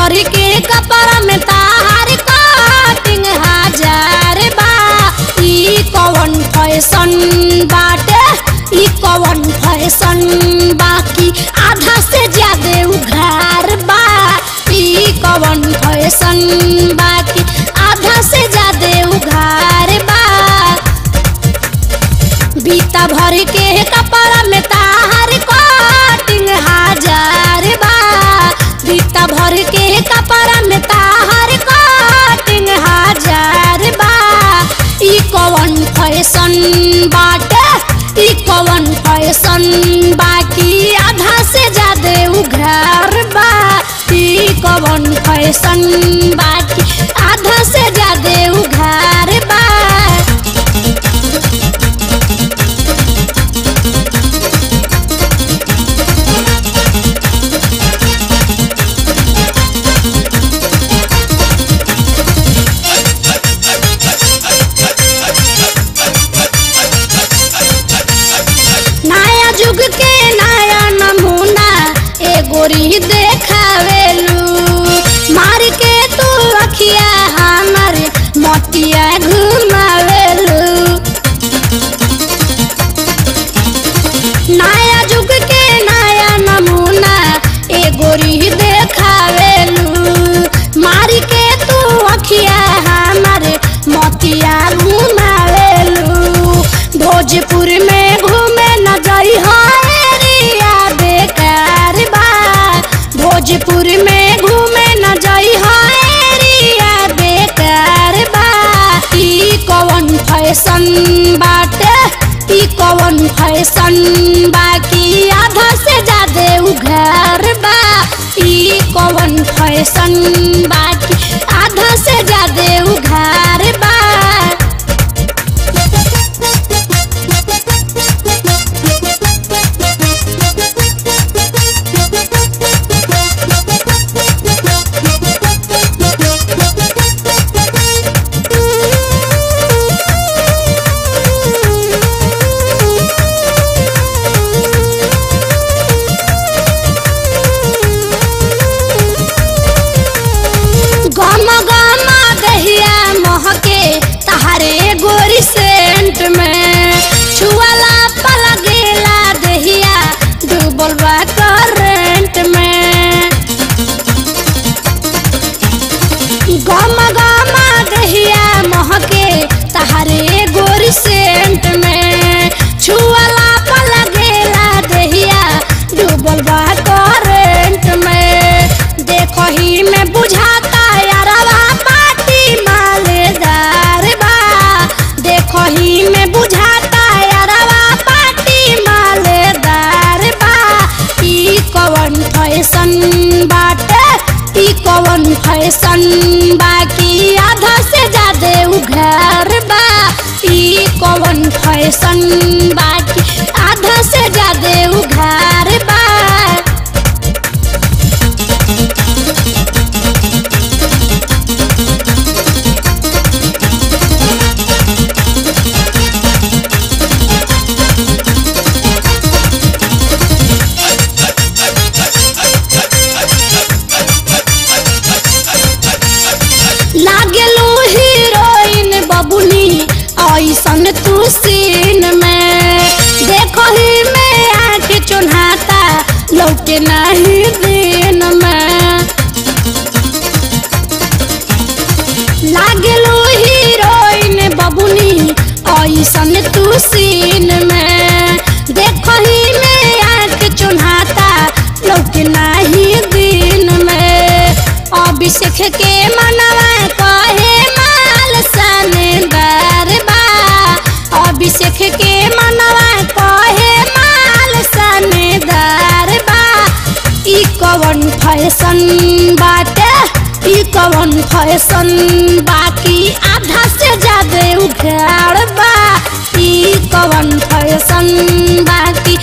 भर के कपड़ा में ताहार कटिंग हजार बा ई कवन फैशन बाटे ई कवन फैशन बाकी आधा से ज्यादा उघार बा ई कवन फैशन बाकी आधा से ज्यादा उघार बा बीता भर के कपड़ा में ताहार कटिंग हजार बा बीता भर के कपड़ा में ताहार कटिंग हजार बा ई कवन फैशन बाटे ई कवन फैशन बाकी आधा से ज्यादा उघार बा ई कवन फैशन बाकी आधा से ज्यादा उघार बा नया युग के नया नमूना एगोरी देखावेलू मार के तू अखिया हमर मोतिया घुमावेलू नया युग के नया नमूना एगोरी देखावेलू मार के तू अखिया हमर मोतिया घुमावेलू भोजपुर में घूमे न जाई एरिया बेकार बा भोजपुर में घूमे न जाई एरिया बेकार बा ई कवन फैशन बाटे ई कवन फैशन बाकी आधा से ज्यादा उघार बा ई कवन फैशन बाकी आधा से ज्यादा उघार बा गम गम दहिया महके तहारे गोरी सेंट में छुआला पल गेला दहिया डूबल बा करंट में गम गम दहिया महके तहारे गोरी सेंट में छुआला पल गेला दहिया डूबल बा करंट में देखही में बुझाता यारवा पाटी मालेदार बा देखही में बुझाता यारवा पाटी मालेदार बा ई कवन फैशन बाटे ई कवन फैशन बाकी आधा से ज्यादा उघार बा ई कवन फैशन बाकी आधा से ज्यादा उघार बा लागेलू हीरोइन बबुनी ऐसन तू सीन में देखो ही में आके चुन्हाता लौटे नहीं दिन में लागेलू हीरोइन बबुनी ऐसन तू सीन में देखो ही में आके चुन्हाता लौटे नहीं दिन में अभिषेक के मनवा कहे माल सनदार बा अभिषेक के मनवा कहे माल सनदार बा ई कवन फैशन बाटे ई कवन फैशन बाकी आधा से ज्यादा उघाड़ बा ई कवन फैशन बाकी